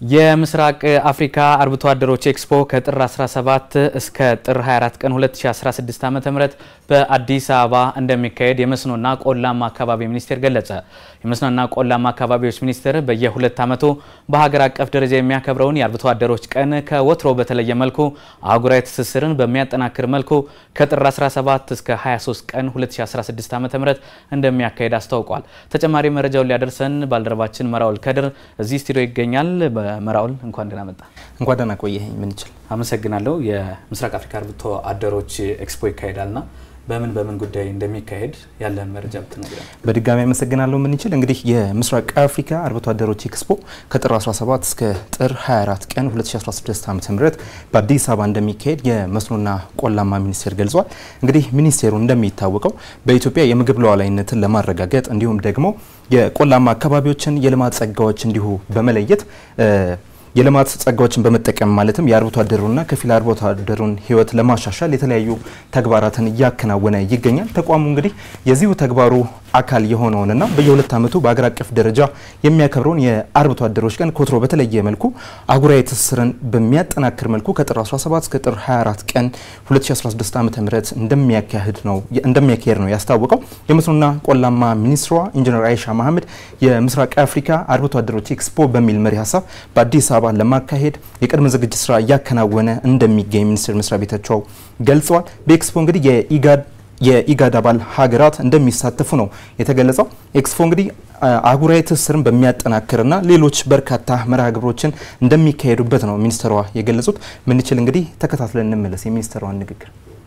የምስራቅ አፍሪካ አርብቶ አደሮች ኤክስፖ ከጥር 17 እስከ ጥር 24 ቀን 2016 ዓ.ም በአዲስ አበባ እንደሚካሄድ የመስኖና ቆላማ አካባቢ ሚኒስቴር ገለጸ። የመስኖና ቆላማ አካባቢዎች ሚኒስቴር በየሁለት ዓመቱ በሀገር አቀፍ ደረጃ የሚያከብረውን የአርብቶ አደሮች ቀን ከወትሮ በተለየ መልኩ አህጉራዊ ትስስርን በሚያጠናክር መልኩ ከጥር 17 እስከ 23 ቀን 2016 ዓ.ም እንደሚያካሄድ አስታውቋል። ተጨማሪ መረጃውን ሊያደርሰን ባልደረባችን መራውል ከድር እዚህ ስቱዲዮ ይገኛል። መራውል እንኳን ደህና መጣ። እንኳን ደህና ቆየኸኝ። ምን ይችል አመሰግናለሁ። የምስራቅ አፍሪካ አርብቶ አደሮች ኤክስፖ ይካሄዳልና በምን በምን ጉዳይ እንደሚካሄድ ያለን መረጃ ብትነግረን። በድጋሚ አመሰግናለሁ። ምን ይችል እንግዲህ የምስራቅ አፍሪካ አርብቶ አደሮች ኤክስፖ ከጥር 17 እስከ ጥር 24 ቀን 2016 ዓ.ም በአዲስ አበባ እንደሚካሄድ የመስኖና ቆላማ ሚኒስቴር ገልጿል። እንግዲህ ሚኒስቴሩ እንደሚታወቀው በኢትዮጵያ የምግብ ሉዓላዊነትን ለማረጋገጥ እንዲሁም ደግሞ የቆላማ አካባቢዎችን የልማት ጸጋዎች እንዲሁ በመለየት የልማት ጸጋዎችን በመጠቀም ማለትም የአርብቶ አደሩና ከፊል አርብቶ አደሩን ሕይወት ለማሻሻል የተለያዩ ተግባራትን እያከናወነ ይገኛል። ተቋሙ እንግዲህ የዚሁ ተግባሩ አካል የሆነውንና በየሁለት ዓመቱ በአገር አቀፍ ደረጃ የሚያከብረውን የአርብቶ አደሮች ቀን ኮትሮ በተለየ መልኩ አህጉራዊ ትስስርን በሚያጠናክር መልኩ ከጥር 17 እስከ ጥር 24 ቀን 2016 ዓ.ም እንደሚያካሂድ ነው እንደሚያካሄድ ነው ያስታወቀው። የመስኖና ቆላማ ሚኒስትሯ ኢንጂነር አይሻ መሐመድ የምስራቅ አፍሪካ አርብቶ አደሮች ኤክስፖ በሚል መሪ ሀሳብ በአዲስ አበባ ለማካሄድ የቅድመ ዝግጅት ስራ እያከናወነ እንደሚገኝ ሚኒስቴር መስሪያ ቤታቸው ገልጸዋል። በኤክስፖ እንግዲህ የኢጋድ የኢጋድ አባል ሀገራት እንደሚሳተፉ ነው የተገለጸው። ኤክስፖ እንግዲህ አህጉራዊ ትስስርን በሚያጠናክርና ሌሎች በርካታ መርሃ ግብሮችን እንደሚካሄዱበት ነው ሚኒስትሯ የገለጹት። ምንችል እንግዲህ ተከታትለን እንመለስ የሚኒስትሯን ንግግር።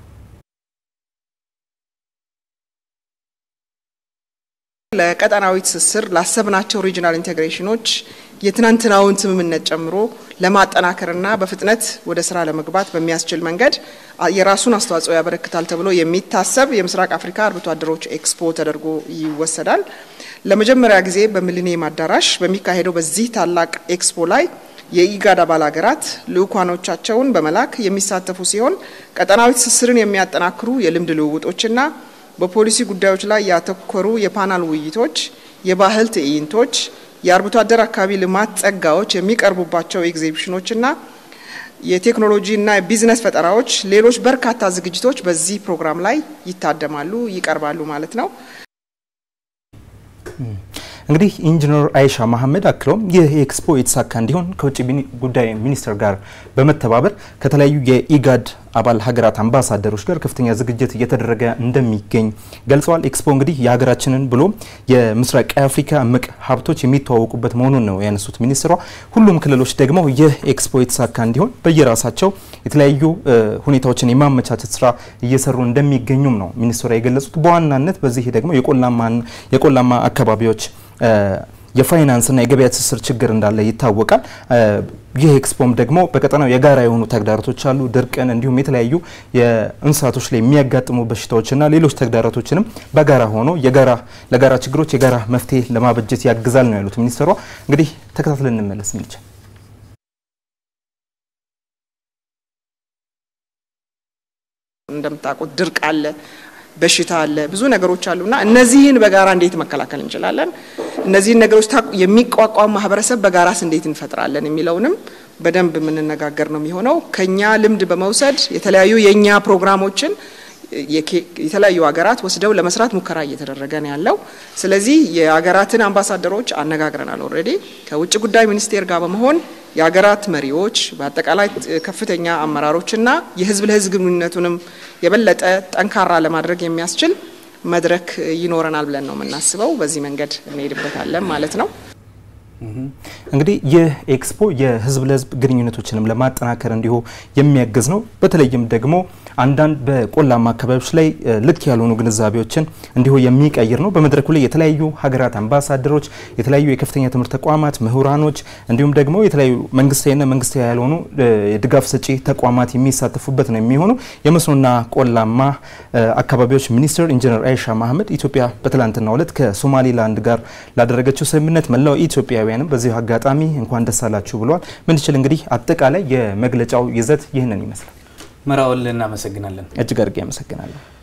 ለቀጠናዊ ትስስር ላሰብናቸው ሪጂናል ኢንቴግሬሽኖች የትናንትናውን ስምምነት ጨምሮ ለማጠናከርና በፍጥነት ወደ ስራ ለመግባት በሚያስችል መንገድ የራሱን አስተዋጽኦ ያበረክታል ተብሎ የሚታሰብ የምስራቅ አፍሪካ አርብቶ አደሮች ኤክስፖ ተደርጎ ይወሰዳል። ለመጀመሪያ ጊዜ በሚሊኒየም አዳራሽ በሚካሄደው በዚህ ታላቅ ኤክስፖ ላይ የኢጋድ አባል ሀገራት ልዑካኖቻቸውን በመላክ የሚሳተፉ ሲሆን ቀጠናዊ ትስስርን የሚያጠናክሩ የልምድ ልውውጦችና በፖሊሲ ጉዳዮች ላይ ያተኮሩ የፓናል ውይይቶች፣ የባህል ትዕይንቶች የአርብቶ አደር አካባቢ ልማት ጸጋዎች የሚቀርቡባቸው ኤግዚቢሽኖችና የቴክኖሎጂና የቢዝነስ ፈጠራዎች፣ ሌሎች በርካታ ዝግጅቶች በዚህ ፕሮግራም ላይ ይታደማሉ፣ ይቀርባሉ ማለት ነው። እንግዲህ ኢንጂነር አይሻ መሐመድ አክለውም ይህ ኤክስፖ የተሳካ እንዲሆን ከውጭ ጉዳይ ሚኒስቴር ጋር በመተባበር ከተለያዩ የኢጋድ አባል ሀገራት አምባሳደሮች ጋር ከፍተኛ ዝግጅት እየተደረገ እንደሚገኝ ገልጸዋል። ኤክስፖ እንግዲህ የሀገራችንን ብሎም የምስራቅ አፍሪካ እምቅ ሀብቶች የሚተዋወቁበት መሆኑን ነው ያነሱት ሚኒስትሯ። ሁሉም ክልሎች ደግሞ ይህ ኤክስፖ የተሳካ እንዲሆን በየራሳቸው የተለያዩ ሁኔታዎችን የማመቻቸት ስራ እየሰሩ እንደሚገኙም ነው ሚኒስትሯ የገለጹት። በዋናነት በዚህ ደግሞ የቆላማ አካባቢዎች የፋይናንስና የገበያ ትስስር ችግር እንዳለ ይታወቃል። ይህ ኤክስፖም ደግሞ በቀጠናው የጋራ የሆኑ ተግዳሮቶች አሉ። ድርቅን፣ እንዲሁም የተለያዩ የእንስሳቶች ላይ የሚያጋጥሙ በሽታዎችና ሌሎች ተግዳሮቶችንም በጋራ ሆኖ የጋራ ለጋራ ችግሮች የጋራ መፍትሄ ለማበጀት ያግዛል ነው ያሉት ሚኒስትሯ። እንግዲህ ተከታትለን እንመለስ ሚልቻል እንደምታውቁት ድርቅ አለ በሽታ አለ፣ ብዙ ነገሮች አሉና እነዚህን በጋራ እንዴት መከላከል እንችላለን፣ እነዚህን ነገሮች የሚቋቋም ማህበረሰብ በጋራስ እንዴት እንፈጥራለን የሚለውንም በደንብ የምንነጋገር ነው የሚሆነው። ከኛ ልምድ በመውሰድ የተለያዩ የእኛ ፕሮግራሞችን የተለያዩ ሀገራት ወስደው ለመስራት ሙከራ እየተደረገ ነው ያለው። ስለዚህ የሀገራትን አምባሳደሮች አነጋግረናል። ኦልሬዲ ከውጭ ጉዳይ ሚኒስቴር ጋር በመሆን የሀገራት መሪዎች በአጠቃላይ ከፍተኛ አመራሮችና የህዝብ ለህዝብ ግንኙነቱንም የበለጠ ጠንካራ ለማድረግ የሚያስችል መድረክ ይኖረናል ብለን ነው የምናስበው። በዚህ መንገድ እንሄድበታለን ማለት ነው። እንግዲህ ይህ ኤክስፖ የህዝብ ለህዝብ ግንኙነቶችንም ለማጠናከር እንዲሁ የሚያግዝ ነው። በተለይም ደግሞ አንዳንድ በቆላማ አካባቢዎች ላይ ልክ ያልሆኑ ግንዛቤዎችን እንዲሁ የሚቀይር ነው። በመድረኩ ላይ የተለያዩ ሀገራት አምባሳደሮች፣ የተለያዩ የከፍተኛ ትምህርት ተቋማት ምሁራኖች፣ እንዲሁም ደግሞ የተለያዩ መንግስታዊና መንግስታዊ ያልሆኑ የድጋፍ ሰጪ ተቋማት የሚሳተፉበት ነው የሚሆኑ የመስኖና ቆላማ አካባቢዎች ሚኒስትር ኢንጂነር አይሻ መሐመድ ኢትዮጵያ በትላንትናው ዕለት ከሶማሌላንድ ጋር ላደረገችው ስምምነት መላው ኢትዮጵያውያንም በዚህ አጋጣሚ እንኳን ደስ አላችሁ ብለዋል። ምንችል እንግዲህ አጠቃላይ የመግለጫው ይዘት ይህንን ይመስላል። መራውል እናመሰግናለን። እጅግ አድርጌ አመሰግናለሁ።